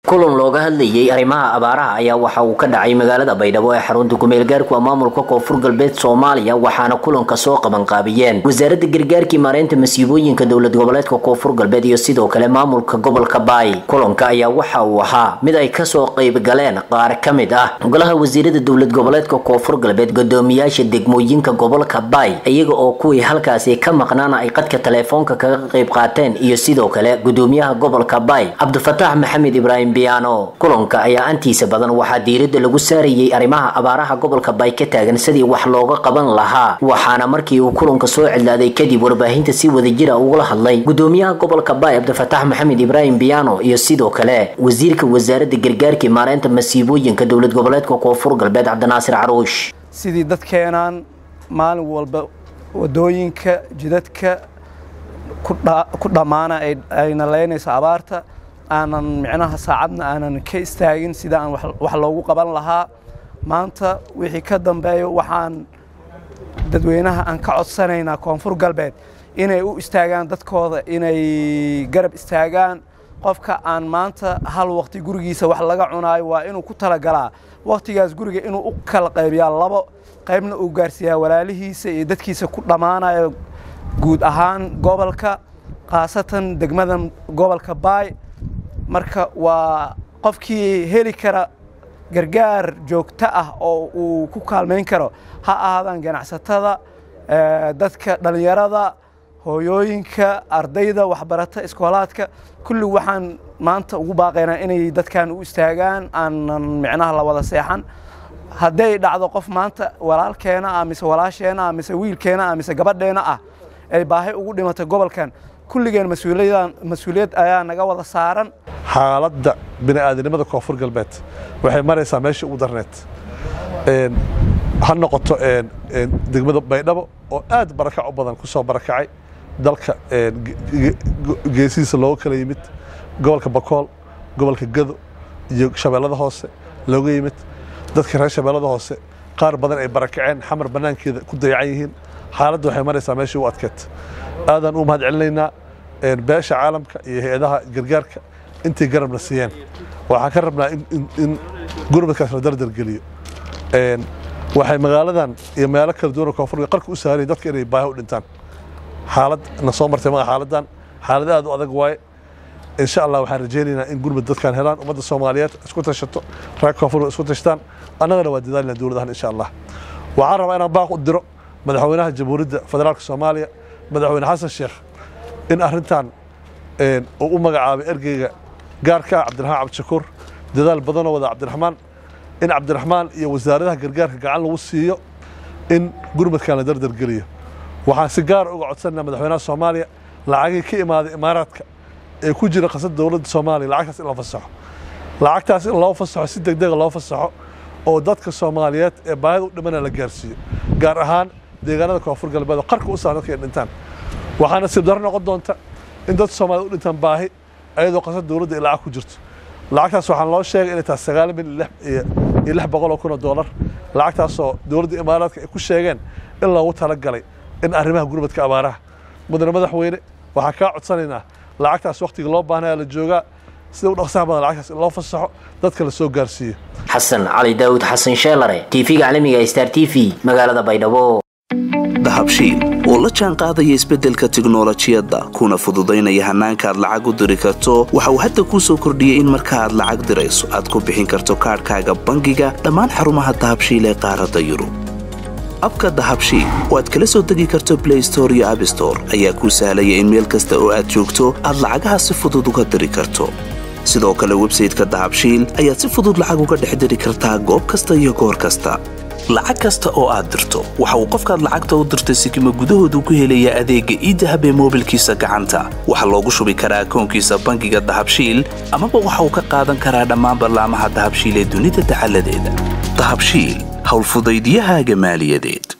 kulan looga hadlayay arrimaha abaaraha ayaa waxa uu ka dhacay magaalada baydhabo ee xarunta kumeelgaarku maamulka koonfur galbeed soomaaliya waxaana kulanka soo qabanqaabiyeen wasaaradda gargaarkii maareynta masiibooyinka dowlad goboleedka koonfur galbeed iyo sidoo kale maamulka gobolka baay kulanka ayaa waxa uu ahaa mid ay kasoo qayb galeen qaar ka mid ah golaha wasiirada dowlad goboleedka koonfur galbeed gudoomiyaasha degmooyinka gobolka baay iyaga oo kuwii halkaasi ka maqnaana ay qadka teleefoonka kaga qayb qaateen iyo sidoo kale gudoomiyaha gobolka baay cabdifataax maxamed ibraahim kulanka ayaa antiisa badan waxaa diirada lagu saarayay arrimaha abaaraha gobolka baay ka taagan sidii wax looga qaban lahaa waxaana markii uu kulanka soo cidlaaday kadib warbaahinta si wadajira ugula hadlay gudoomiyaha gobolka baay cabdifataax maxamed ibraahim biyaano iyo sidoo kale wasiirka wasaaradda gargaarkii maareynta masiibooyinka dowlad goboleedka koonfur galbeed cabdinaasir caruush sidii dadkeenaan maalin walba wadooyinka jidadka ku dhammaana ayna leynayso abaarta aanan micnaha saacadna aanan ka istaagin sida aan wax loogu qaban lahaa maanta wixii ka dambeeyo waxaan dadweynaha aan ka codsanaynaa koonfur galbeed inay u istaagaan dadkooda inay garab istaagaan qofka aan maanta hal waqti gurigiisa wax laga cunaayo waa inuu ku talagalaa waqtigaas guriga inuu u kala qaybiyaa labo qaybna uu gaarsiiyaa walaalihiisa iyo dadkiisa ku dhammaanayo guud ahaan gobolka khaasatan degmada gobolka baay marka waa qofkii heli kara gargaar joogto ah oo uu ku kaalmayn karo ha ahaadaan ganacsatada dadka dhallinyarada hooyooyinka ardayda waxbarata iskoolaadka kulli waxaan maanta ugu baaqaynaa inay dadkan u istaagaan aanan micnaha la wada seexan hadday dhacdo qof maanta walaalkeena ah mise walaasheena ah mise wiilkeena ah mise gabadheena ah ay baahi ugu dhimatay gobolkan kulligeen mas-uuliyad ayaa naga wada saaran xaaladda bini'aadanimada koonfur galbeed waxay maraysaa meeshii ugu darneed ha noqoto degmada baydhabo oo aad barakac u badan ku soo barakacay dalka geesihiisa looga kala yimid gobolka bakool gobolka gado iyo shabeellada hoose looga yimid dadka reer shabeellada hoose qaar badan ay barakaceen xamar bannaankeeda ku dayacan yihiin xaaladda waxay maraysaa meeshii u adkeed aadaan u mahad celinaynaa beesha caalamka iyo hay-adaha gargaarka intay garabna siiyeen waxaan ka rabnaa in gurmadkaas la dardargeliyo waxay magaaladan iyo meelo kala duwan koonfurga qarka u saarayen dadka inay baahi u dhintaan xaalad na soo martay maga xaaladan xaalad aad u adag waaye insha allah waxaan rajaynaynaa in gurmad dadkan helaan ummadda soomaaliyeed isku tashato reer koonfurga isku tashtaan annagana waa dadaalina dowladahan insha allah waxaan rabaa inaan baaq u diro madaxweynaha jamhuuriyadda federaalka soomaaliya madaxweyne xasan sheekh in arrintan uu u magacaabay ergeyga gaarka ah cabdiraxmaan cabdishakuur dadaal badanoo wada cabdiraxmaan in cabdiraxmaan iyo wasaaradaha gargaarka gacan lagu siiyo in gurmadkan la dardargeliyo waxaan si gaara uga codsanayna madaxweynaha soomaaliya lacagii ka imaaday imaaraadka ee ku jira qasada dowladda soomaaliya lacagtaas in la fasaxo lacagtaas in loo fasaxo si degdega loo fasaxo oo dadka soomaaliyeed ee baahida u dhimana la gaarsiiyo gaar ahaan deegaanada koonfur galbeed oo qarka u saaran dadka ay dhintaan waxaa nasiib darro noqon doonta in dad soomaaliyed u dhintaan baahi ayadoo qasad dowladda ay lacag ku jirto lacagtaas waxaan loo sheegay inay tahay sagaal milyan iyo lix boqol oo kun oo doolar lacagtaasoo dowladda imaaraadka ay ku sheegeen in loogu talagalay in arrimaha gurmadka abaaraha mudane madaxweyne waxaan kaa codsanaynaa lacagtaas wakhtiga loo baahnaya la joogaa sida u dhaqsaha badan lacagtaas in loo fasaxo dadka la soo gaarsiiyo xasan cali daawud xasan sheelare tv-ga caalamiga star t v magaalada baydhabo dahabshiil oo la jaan qaadaya isbeddelka tiknolojiyadda kuna fududaynaya hannaanka aad lacag u diri karto waxa uu hadda kuu soo kordhiyey in marka aad lacag dirayso aad ku bixin karto kaadhkaaga bangiga dhammaan xarumaha dahabshiil ee qaaradda yurub abka dahabshiil oo aad kala soo degi karto blay store iyo abstore ayaa kuu sahlaya in meel kasta oo aad joogto aad lacagaha si fudud uga diri karto sidoo kale websayteka dahabshiil ayaad si fudud lacag uga dhex diri kartaa goob kasta iyo goor kasta lacag kasta oo aad dirto waxa uu qofkaad lacagta u dirtay sikima gudahoodu ku helayaa adeegga iidahab ee moobilkiisa gacanta waxaa loogu shubi karaa akoonkiisa bangiga dahabshiil amaba waxa uu ka qaadan karaa dhammaan ballaamaha dahabshiil ee dunida dacaladeeda dahabshiil howlfudaydiyahaaga maaliyadeed